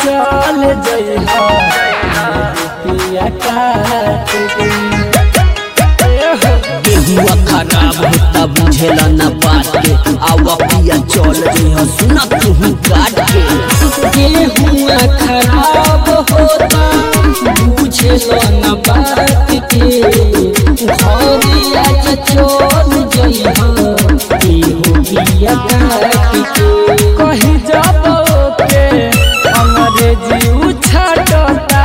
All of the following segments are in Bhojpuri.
चल जइहा रुपिया काट के गेहुआ खराब होता बुझेला न बात के आवा पिया चल जइह सुना तू काट के गेहुआ खराब होता बुझे न बात के घरिया चल जइहा एहो बिया काट के कही जब के अंग्रेजी उछटता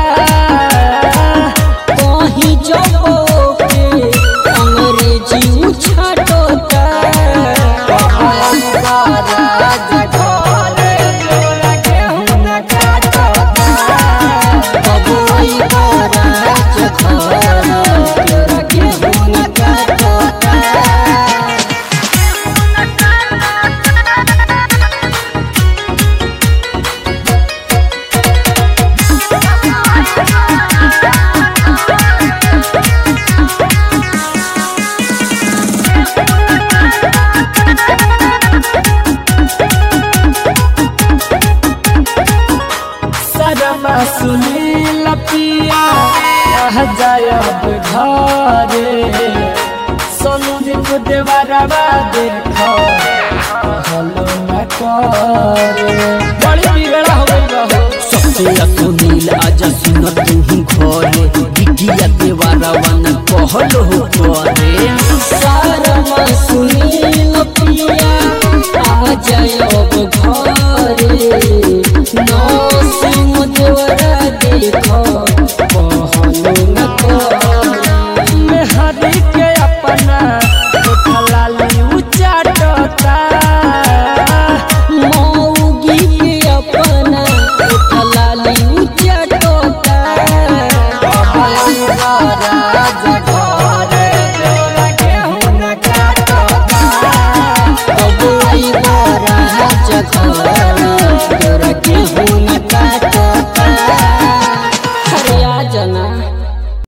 कहीं जब के अंग्रेजी उछटता सरमा सुनील पिया रह जायब घरे सोनू जी को देवरवा देख